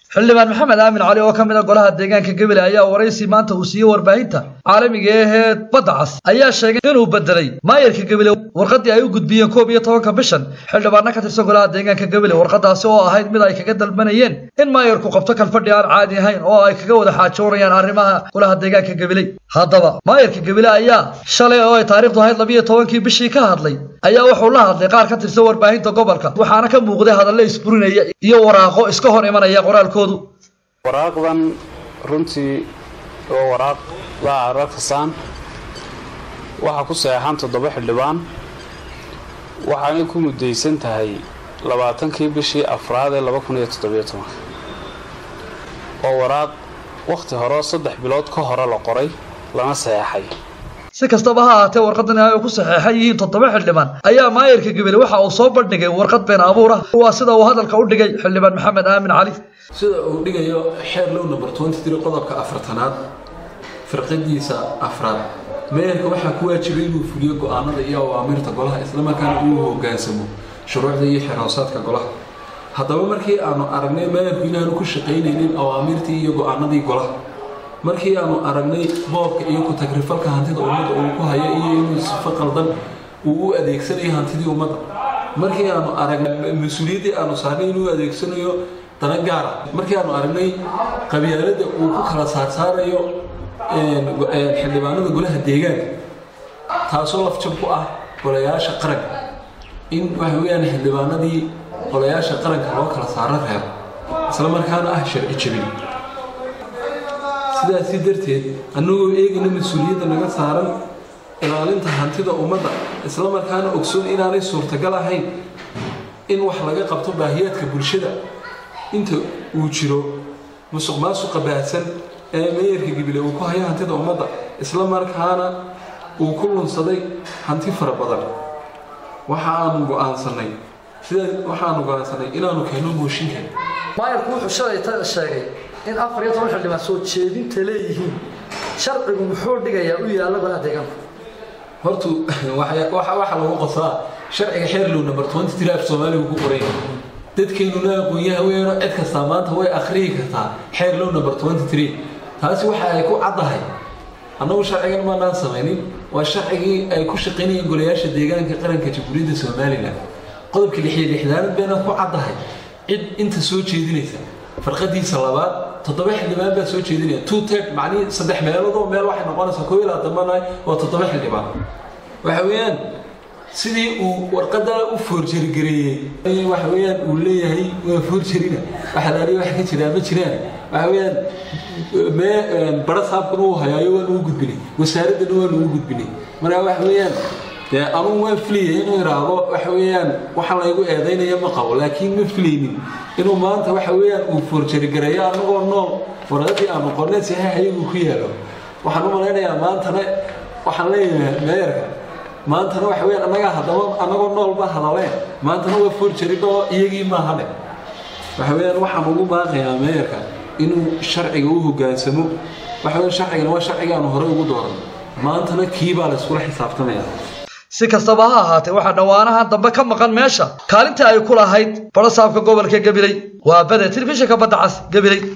xildhibaan maxamed aamin cali oo ka mid a golaha deegaanka gebele ayaa waraysi maanta uu siiyey warbaahinta caalamiga ahee badda cas ayaa sheegay inuu bedelay maayarka gebele warqadii ay u gudbiyeen koob iyo tobanka bishan xildhibaana ka tirsan golaha deegaanka gebele warqadaasi oo ahayd mid ay kaga dalbanayeen in maayarku qabto kalfadhi aan caadi ahayn oo ay kaga wada xaajoonayaan arrimaha golaha deegaanka gebele haddaba maayarka gebele ayaa shalay oo ay taariikhdu ahayd labiyo tobankii bishii ka hadlay ayaa wuxuu la hadlay qaar ka tirsan warbaahinta gobolka waxaana ka muuqday hadalle isburinaya iyo waraaqo iska hor imanaya qoraalkoodu waraaqdan runtii waa waraaq waa cararkasaan waxaa ku saxeexan toddoba xildhibaan waxaanay ku mudaysan tahay labaatankii bishii afraad ee laba kun iyo toddobiyo toban waa waraaq wakhti hore saddex bilood ka hore la qoray lana saxeexay si kastaba ha ahaatee warqadan ay ku saxeexan yihiin toddoba xildhibaan ayaa maayarka gebele waxa uu soo bandhigay warqad been abuur ah waa sida uu hadalka u dhigay xildhibaan maxamed aamin cali sida uu dhigayo xeer low number qodobka afartanaad firqadiisa afraad meeyarka waxaa ku waajibay inuu fuliyo go-aanada iyo awaamirta golaha islamarkaana uu hogaansamo shuruucda iyo xerhoosaadka golaha haddaba markii aanu aragnay meeyarku inaanu ku shaqaynaynin awaamirtii iyo go-aanadii golaha markii aanu aragnay boobka iyo ku-tagrifalka hantida ummadda uu ku hayo iyo inuu sifo qaldan uu u adeegsanayo hantidii ummadda markii aanu aragnay mas-uuliyaddii aanu saarnay inuu adeegsanayo dana gaara markii aanu aragnay qabyaalada uu ku kala saarsaarayo xildhibaanada golaha deegaanka taasoo lafjab ku ah golayaasha qaranka in waxa weyaan xildhibaanadii golayaasha qaranka loo kala saaro reebo isla markaana ah sharci jabin sidaasi darteed annagoo eegayna mas-uuliyadda naga saaran ilaalinta hantida ummadda isla markaana ogsoon inaanay suurtagal ahayn in wax laga qabto baahiyaadka bulshada inta uu jiro musuq maasuqa baahsan ee meeyarka gibile uu ku hayo hantida ummadda isla markaana uu ku lunsaday hanti fara badan waxa aanu go-aansanay sidaa waxaanu go-aansanay inaanu keenno mooshinka maayarku wuxuu shalay ta sheegay in afar iyo toban xildhibaan soo jeedinta leeyihiin sharcigu muxuu dhigayaa u yaalla golaha deegaanku hortu waxa lagu qosaa sharciga xeer low number af soomaaliga ku qoray dadkeennuna aqoonyaha weeno cid kastaa maanta way akhriyi kartaa xeer low number taasi waxa ay ku caddahay annagu sharcigan maanaan samaynin waa sharcigii ay ku shaqaynayeen golayaasha deegaanka qaranka jamhuuriyadda somalilan qodobka lixiyo lixdaanad bayna ku caddahay cid inta soo jeedinaysa farqadiisa labaad toddoba xildhibaan baa soo jeedinaya two ted macnihii saddex meeloodoo meel waxay noqonaysaa koo ilaa dambanahay waa toddoba xildhibaan waxa weeyaan sidii uu warqadaa u foorjarigareeyey waxa weeyaan uu leeyahay waa foorjarina waxa laaliya wax ka jiraa ma jiraan waxa weeyaan mee bara saabkuna uu hayaayo waa lagu gudbinay wasaaraddana waa lagu gudbinay marka waxa weeyaan dee anugu waan filaya inuu idhaahdo waxa weeyaan waxaa laygu eedaynaya ma qabo laakiin ma filaynin inuu maanta waxa weeyaan uu foorjarigareeyo annagoo nool warqadii aanu qornay saxiixayagu ku yaalo waxaan u malaynayaa maantana waxaan leeyahay meeyarka maantana waxa weyaan annagaa haddaba annagoo noolba hadaleen maantana waa foorjaridoo iyagii maahane waxa weyaan waxaan ugu baaqayaa meeyarka inuu sharciga u hogaansamo waxa weyan sharcigana waa sharcigaanu horey ugu dooran maantana kiibaa la iskula xisaabtamaya si kastaba ha ahaatee waxaa dhowaanaha dambe ka maqan meesha kaalintii ay ku lahayd barasaabka gobolka gabiley waa bade telefishinka badda cas gabiley